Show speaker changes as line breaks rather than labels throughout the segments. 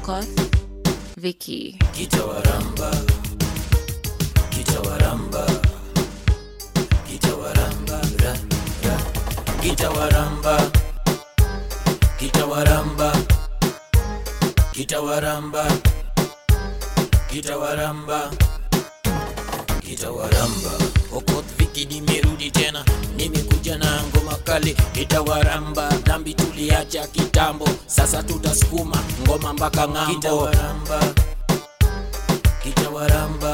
Okoth, Vicky,
Kitawaramba, Kitawaramba, Kitawaramba, ra, ra. Kitawaramba, Kitawaramba, Kitawaramba, Kitawaramba, Kitawaramba. Okoth Viki nimerudi tena, nimekuja na ngoma kali Kitawaramba, dhambi tuliacha kitambo, sasa tutasukuma ngoma mpaka ng'ambo. Kitawaramba, Kitawaramba,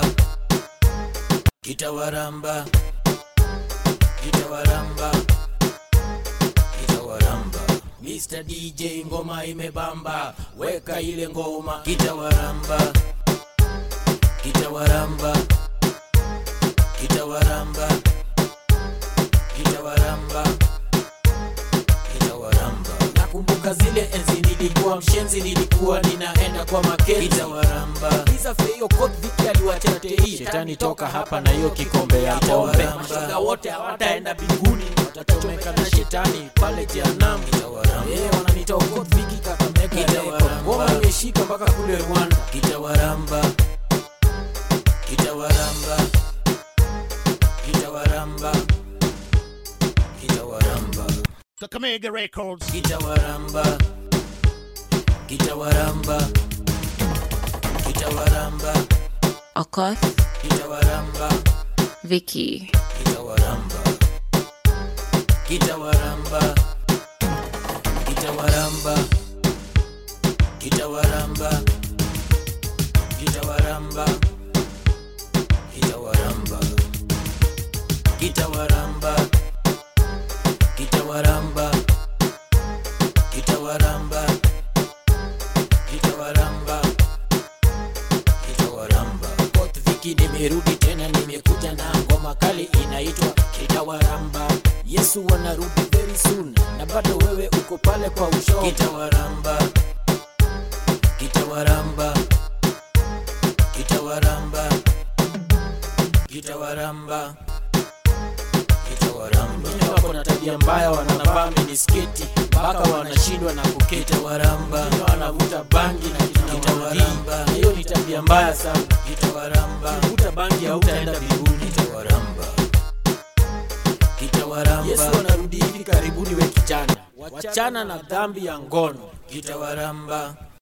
Kitawaramba, Kitawaramba, Kitawaramba. Mr. DJ ngoma imebamba, weka ile ngoma Kitawaramba, Kitawaramba, Kitawaramba, Kitawaramba, Kitawaramba. Nakumbuka zile enzi nilikuwa mshenzi, nilikuwa ninaenda kwa maketi Kitawaramba. Liza Feyo Kot Viki aliwachatei shetani toka hapa na hiyo kikombe ya pombe. Mashoga wote hawataenda mbinguni, watachomeka na shetani pale jehanamu. Eh, wananiita Kot Viki Kakamega Record. Ngoma imeshika mpaka kule Rwanda. Kitawaramba, Kitawaramba, Kitawaramba, Kitawaramba.
Kakamega Records.
Kitawaramba, Kitawaramba, Kitawaramba,
Okoth,
Kitawaramba,
Vicky,
Kitawaramba, Kitawaramba, Kitawaramba, Kitawaramba, Kitawaramba, Kitawaramba, Kitawaramba, Kitawaramba, Kitawaramba, Kitawaramba, Kitawaramba. Kot Viki nimerudi tena, nimekuja na ngoma kali inaitwa Kitawaramba. Yesu wanarudi very soon, na bado wewe uko pale kwa usho. Kitawaramba, Kitawaramba, Kitawaramba, Kitawaramba, Kitawaramba. Wengine wako na tabia mbaya, wanavaa minisketi mpaka wanashindwa na kuketi. Kitawaramba, wengine wanavuta bangi na kitawaramba. Hiyo ni tabia mbaya sana. Kitawaramba, ukivuta bangi hautaenda mbinguni. Kitawaramba, Kitawaramba. Yesu anarudi hivi karibuni, we kijana, wachana na dhambi ya ngono. Kitawaramba,